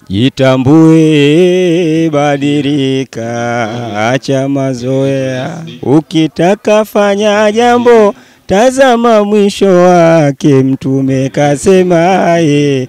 Jitambue, badilika, acha mazoea. Ukitaka fanya jambo, tazama mwisho wake. Mtume kasemaye,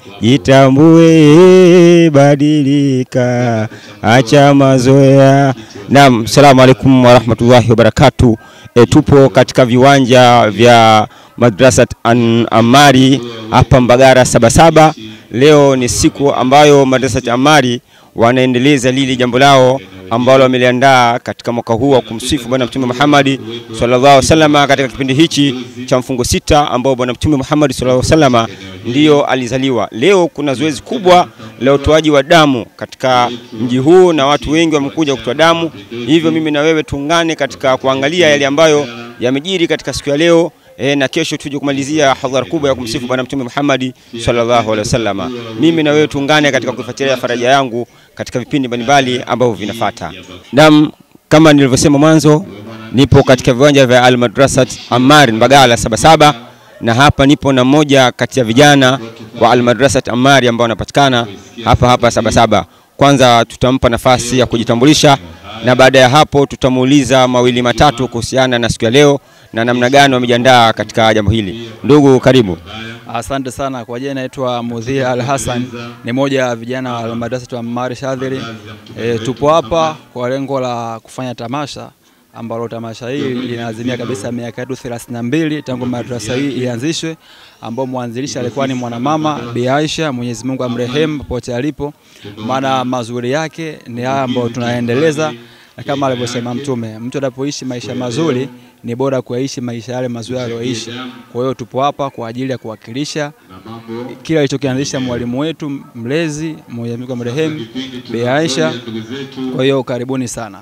jitambue, badilika, acha mazoea. Naam, salamu alaikum warahmatullahi wabarakatuh. E, tupo katika viwanja vya Madrasat An Amari hapa Mbagara Sabasaba. Leo ni siku ambayo Madrasat Amari wanaendeleza lili jambo lao ambalo wameliandaa katika mwaka huu wa kumsifu Bwana Mtume Muhammad sallallahu alaihi wasallam katika kipindi hichi cha mfungo sita ambao Bwana Mtume Muhammad sallallahu alaihi wasallam ndiyo alizaliwa. Leo kuna zoezi kubwa la utoaji wa damu katika mji huu na watu wengi wamekuja kutoa damu, hivyo mimi na wewe tuungane katika kuangalia yale ambayo yamejiri katika siku ya leo. E, na kesho tuje kumalizia hadhara kubwa ya kumsifu Bwana Mtume Muhammad sallallahu alaihi wasallam. Mimi na wewe tuungane katika kufuatilia faraja yangu katika vipindi mbalimbali ambavyo vinafuata. Naam, kama nilivyosema mwanzo, nipo katika viwanja vya Al Madrasat Ammar Mbagala Sabasaba, na hapa nipo na mmoja kati ya vijana wa Al Madrasat Ammar ambao wanapatikana hapa hapa Sabasaba. Kwanza tutampa nafasi ya kujitambulisha na baada ya hapo tutamuuliza mawili matatu kuhusiana na siku ya leo na namna gani wamejiandaa katika jambo hili. Ndugu, karibu. Asante sana kwa jina, naitwa Mudhir Al Hassan, ni moja ya vijana wa Madrasa Ammar Shadhili. E, tupo hapa kwa lengo la kufanya tamasha ambalo tamasha hili linaazimia kabisa miaka yetu 32 tangu madrasa hii ianzishwe, ambao mwanzilishi alikuwa ni mwanamama Bi Aisha, Mwenyezi Mungu amrehemu popote alipo, maana mazuri yake ni haya ambayo tunaendeleza, na kama alivyosema Mtume, mtu anapoishi maisha mazuri ni bora kuyaishi maisha yale mazuri aliyoishi. Kwa hiyo tupo hapa kwa ajili ya kuwakilisha kila alichokianzisha mwalimu wetu mlezi Mwenyezi Mungu amrehemu Bi Aisha. Kwa hiyo karibuni sana.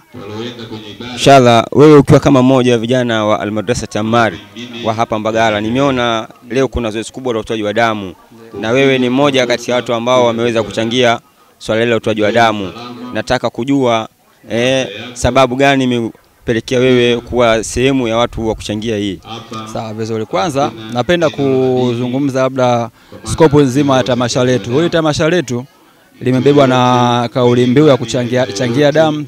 Inshallah, wewe ukiwa kama mmoja wa vijana wa Almadrasat Ammar wa hapa Mbagala, nimeona leo kuna zoezi kubwa la utoaji wa damu na wewe ni mmoja kati ya watu ambao wameweza kuchangia swala hili la utoaji wa damu. Nataka kujua eh, sababu gani imepelekea wewe kuwa sehemu ya watu wa kuchangia hii? Sawa, vizuri. Kwanza napenda kuzungumza labda skopu nzima ya tamasha letu. Hili tamasha letu limebebwa na kauli mbiu ya kuchangia changia damu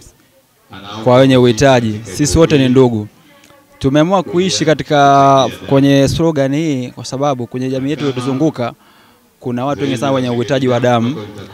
kwa wenye uhitaji. Sisi wote ni ndugu. Tumeamua kuishi katika kwenye slogan hii kwa sababu kwenye jamii yetu iliyotuzunguka kuna watu wengi sana wenye uhitaji wa damu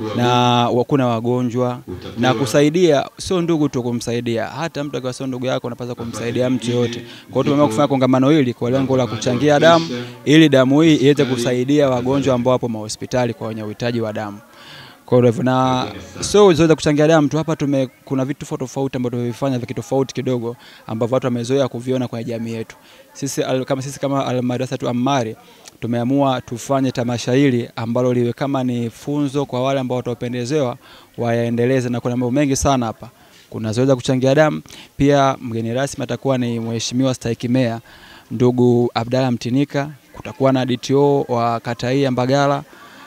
na kuna wagonjwa, na kusaidia sio ndugu tu kumsaidia, hata mtu akiwa sio ndugu yako unapaswa kumsaidia mtu yote. Kwa hiyo tumeamua kufanya kongamano hili kwa lengo la kuchangia damu ili damu hii iweze kusaidia wagonjwa ambao wapo mahospitali kwa wenye uhitaji wa damu. Kwa hivyo na sio zoezi kuchangia damu tu hapa tume, kuna vitu tofauti tofauti ambavyo tumevifanya vya kitofauti kidogo ambavyo watu wamezoea kuviona kwenye jamii yetu. Sisi al, kama sisi kama Al Madrasatu Ammar tumeamua tufanye tamasha hili ambalo liwe kama ni funzo kwa wale ambao watapendezewa wayaendeleze, na kuna mambo mengi sana hapa. Kuna zoezi la kuchangia damu, pia mgeni rasmi atakuwa ni mheshimiwa Stahiki Meya ndugu Abdalla Mtinika, kutakuwa na DTO wa kata hii ya Mbagala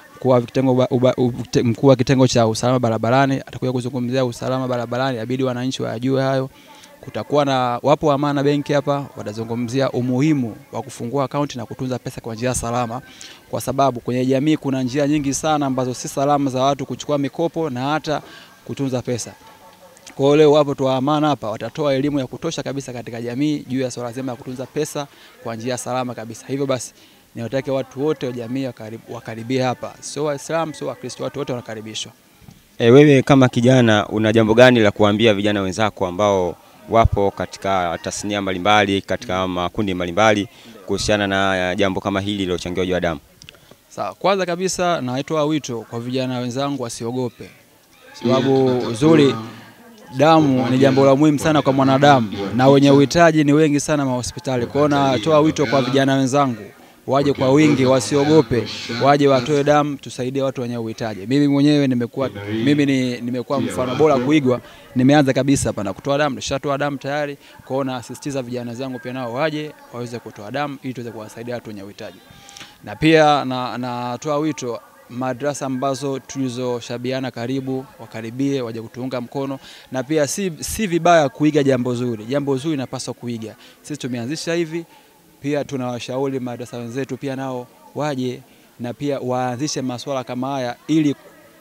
mkuu wa kitengo cha usalama barabarani atakuja kuzungumzia usalama barabarani, abidi wananchi wajue hayo. Kutakuwa na wapo Amana Benki hapa, watazungumzia umuhimu wa kufungua akaunti na kutunza pesa kwa njia salama, kwa sababu kwenye jamii kuna njia nyingi sana ambazo si salama za watu kuchukua mikopo na hata kutunza pesa. Kwa hiyo leo wapo tu Amana hapa watatoa elimu ya kutosha kabisa katika jamii juu ya swala zima ya kutunza pesa kwa njia salama kabisa. Hivyo basi niwatake watu wote wa jamii wakaribie hapa, sio Waislamu sio Wakristo, watu wote wanakaribishwa. E, wewe kama kijana una jambo gani la kuambia vijana wenzako ambao wapo katika tasnia mbalimbali katika makundi mbalimbali kuhusiana na jambo kama hili la uchangiaji wa damu? Sawa, kwanza kabisa naitoa wito kwa vijana wenzangu wasiogope, sababu uzuri damu ni jambo la muhimu sana kwa mwanadamu na wenye uhitaji ni wengi sana mahospitali. Kwa hiyo natoa wito kwa vijana wenzangu waje kwa wingi, wasiogope, waje watoe damu, tusaidie watu wenye uhitaji. Mimi mwenyewe nimekuwa mimi ni, nimekuwa mfano bora kuigwa. Nimeanza kabisa hapa na kutoa damu, nishatoa damu tayari. Kwa hiyo nasisitiza vijana zangu pia nao waje waweze kutoa damu ili tuweze kuwasaidia watu wenye uhitaji, na pia natoa na wito madrasa ambazo tulizoshabiana karibu wakaribie, waje kutuunga mkono, na pia si, si vibaya kuiga jambo zuri. Jambo zuri napaswa kuiga. Sisi tumeanzisha hivi pia tunawashauri madrasa wenzetu pia nao waje na pia waanzishe masuala kama haya ili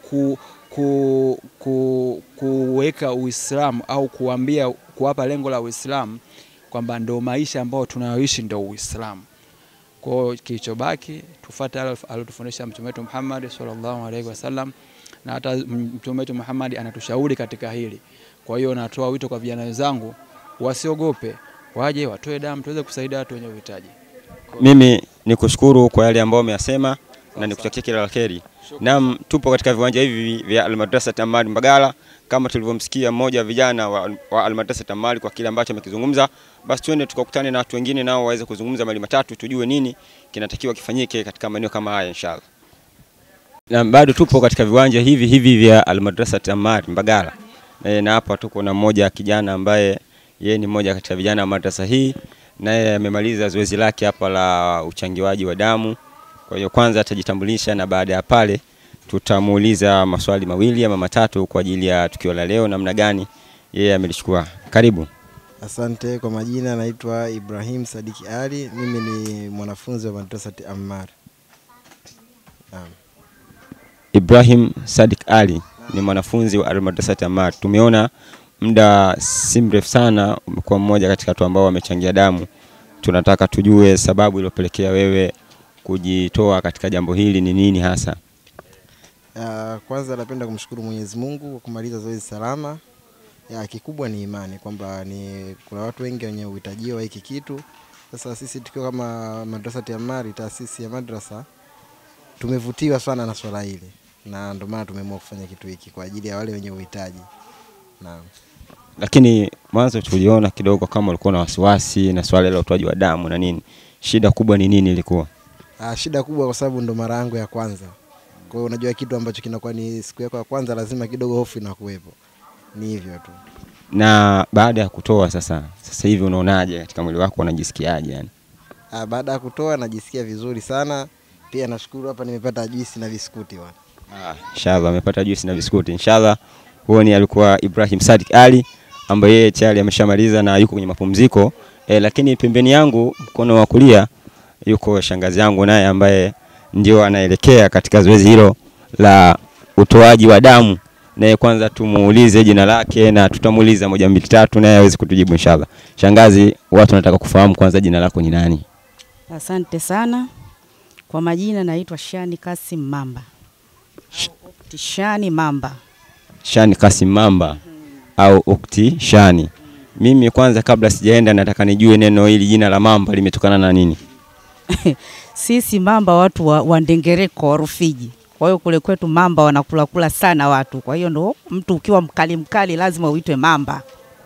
ku, ku, ku, kuweka Uislamu au kuambia kuwapa lengo la Uislamu kwamba ndo maisha ambayo tunayoishi ndo Uislamu. Kwa hiyo kilichobaki tufuate yale aliyotufundisha Mtume wetu Muhammad sallallahu alaihi wasallam, na hata Mtume wetu Muhammad anatushauri katika hili. Kwa hiyo natoa wito kwa vijana wenzangu wasiogope, waje watoe damu tuweze kusaidia watu wenye uhitaji. Mimi ni kushukuru kwa yale ambayo umeyasema na nikutakia kila la kheri. Naam, tupo katika viwanja hivi vya Almadrasa Amali Mbagala kama tulivyomsikia mmoja wa vijana wa, wa Almadrasa Amali kwa kile ambacho amekizungumza. Basi twende tukakutane na watu wengine nao waweze kuzungumza mali matatu, tujue nini kinatakiwa kifanyike katika maeneo kama haya inshallah. Na bado tupo katika viwanja hivi hivi vya Almadrasa Amali Mbagala e, na hapa tuko na mmoja kijana ambaye yeye ni mmoja katika vijana wa madrasa hii, naye amemaliza zoezi lake hapa la uchangiwaji wa damu. Kwa hiyo kwanza atajitambulisha na baada ya pale tutamuuliza maswali mawili ama matatu kwa ajili ya tukio la leo, namna gani yeye amelichukua. Karibu. Asante. Kwa majina naitwa Ibrahim Sadiki Ali, mimi ni mwanafunzi wa madrasati Ammar. Naam. Ibrahim Sadik Ali ni mwanafunzi wa Almadrasati Ammar. Tumeona muda si mrefu sana umekuwa mmoja katika watu ambao wamechangia damu. Tunataka tujue sababu iliyopelekea wewe kujitoa katika jambo hili ni nini hasa? Ya, kwanza napenda kumshukuru Mwenyezi Mungu kwa kumaliza zoezi salama. Ya, kikubwa ni imani kwamba ni kuna watu wengi wenye uhitaji wa hiki kitu. Sasa sisi tukiwa kama madrasati Ammar, taasisi ya madrasa, tumevutiwa sana na swala hili na ndio maana tumeamua kufanya kitu hiki kwa ajili ya wale wenye uhitaji. Naam. Lakini mwanzo tuliona kidogo kama ulikuwa na wasiwasi na swala la utoaji wa damu na nini. Shida kubwa ni nini ilikuwa? Ah, shida kubwa kwa sababu ndo mara yangu ya kwanza. Kwa hiyo unajua kitu ambacho kinakuwa ni siku yako ya kwanza, lazima kidogo hofu inakuwepo. Ni hivyo tu. Na baada ya kutoa sasa, sasa hivi unaonaje katika mwili wako, unajisikiaje yani? Ah, baada ya kutoa najisikia vizuri sana. Pia nashukuru hapa nimepata juisi na biskuti bwana. Ah, inshallah amepata juisi na biskuti. Inshallah huo ni alikuwa Ibrahim Sadik Ali ambaye yeye tayari ameshamaliza na yuko kwenye mapumziko. E, lakini pembeni yangu mkono wa kulia yuko shangazi yangu naye ambaye ndio anaelekea katika zoezi hilo la utoaji wa damu. Naye kwanza tumuulize jina lake na tutamuuliza moja mbili tatu naye aweze kutujibu inshallah. Shangazi, watu wanataka kufahamu kwanza jina lako ni nani? Asante sana. Kwa majina naitwa Shani Kasim Mamba. Ukti Shani Mamba. Shani Kasim Mamba au Ukti Shani. Mimi kwanza kabla sijaenda nataka nijue neno hili jina la Mamba limetokana na nini? Sisi Mamba watu wa, wa Ndengereko wa Rufiji. Kwa hiyo kule kwetu Mamba wanakula kula sana watu. Kwa hiyo ndo mtu ukiwa mkali mkali lazima uitwe Mamba.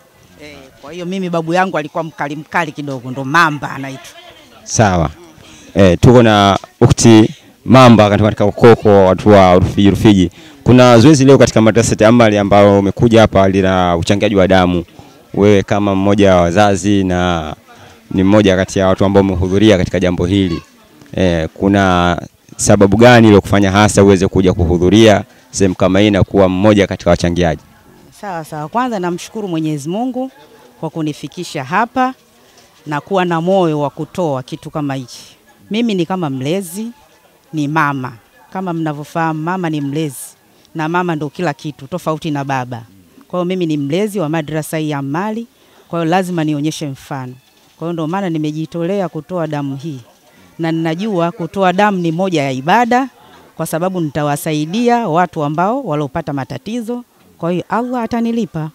E, kwa hiyo mimi babu yangu alikuwa mkali mkali kidogo ndo Mamba anaitwa. Sawa. E, tuko na Ukti Mamba katika katika ukoko wa watu wa Rufiji Rufiji. Kuna zoezi leo katika madrasa ya Amali ambao umekuja hapa lina uchangiaji wa damu. Wewe kama mmoja wa wazazi na ni mmoja kati ya watu ambao umehudhuria katika jambo hili. E, kuna sababu gani iliyokufanya hasa uweze kuja kuhudhuria sehemu kama hii na kuwa mmoja katika wachangiaji? Sawa sawa. Kwanza namshukuru Mwenyezi Mungu kwa kunifikisha hapa na kuwa na moyo wa kutoa kitu kama hichi. Mimi ni kama mlezi, ni mama. Kama mnavyofahamu, mama ni mlezi na mama ndo kila kitu, tofauti na baba. Kwa hiyo mimi ni mlezi wa madrasa hii ya Amali, kwa hiyo lazima nionyeshe mfano. Kwa hiyo ndo maana nimejitolea kutoa damu hii, na ninajua kutoa damu ni moja ya ibada, kwa sababu nitawasaidia watu ambao waliopata matatizo. Kwa hiyo Allah atanilipa.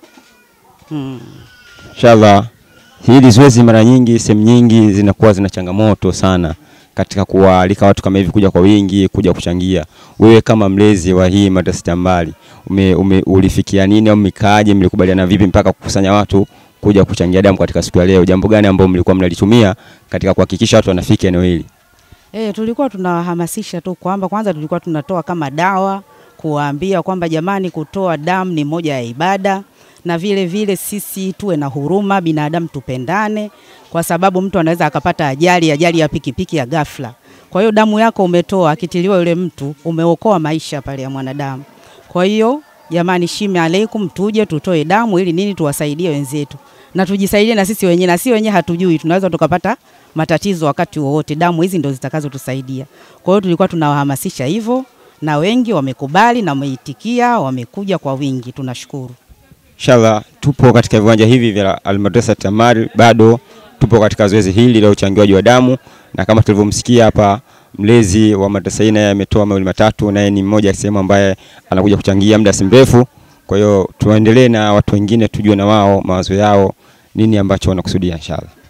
Hmm. Inshallah hili zoezi mara nyingi sehemu nyingi zinakuwa zina changamoto sana katika kuwaalika watu kama hivi kuja kwa wingi kuja kuchangia. Wewe kama mlezi wa hii madrasa ya Mbali ume, ume, ulifikia nini au mkaaje, mlikubaliana vipi mpaka kukusanya watu kuja kuchangia damu katika siku ya leo? Jambo gani ambalo mlikuwa mnalitumia katika kuhakikisha watu wanafika eneo hili? E, tulikuwa tunawahamasisha tu kwamba kwanza tulikuwa tunatoa kama dawa kuwaambia kwamba jamani, kutoa damu ni moja ya ibada, na vile vile sisi tuwe na huruma, binadamu tupendane, kwa sababu mtu anaweza akapata ajali, ajali ya pikipiki ya ghafla. Kwa hiyo damu yako umetoa, akitiliwa yule mtu, umeokoa maisha pale ya mwanadamu. Kwa hiyo jamani, shime aleikum, tuje tutoe damu ili nini, tuwasaidie wenzetu na tujisaidie na sisi wenyewe, na si wenyewe hatujui, tunaweza tukapata matatizo wakati wowote. Damu hizi ndio zitakazotusaidia. Kwa hiyo tulikuwa tunawahamasisha hivyo, na wengi wamekubali na wameitikia, wamekuja kwa wingi, tunashukuru. Inshallah tupo katika viwanja hivi vya Almadrasa Tamari, bado tupo katika zoezi hili la uchangiaji wa damu, na kama tulivyomsikia hapa mlezi wa madrasa hii naye ametoa mawili matatu, naye ni mmoja sehemu ambaye anakuja kuchangia muda si mrefu. Kwa hiyo tuendelee na watu wengine, tujue na wao mawazo yao nini ambacho wanakusudia inshallah.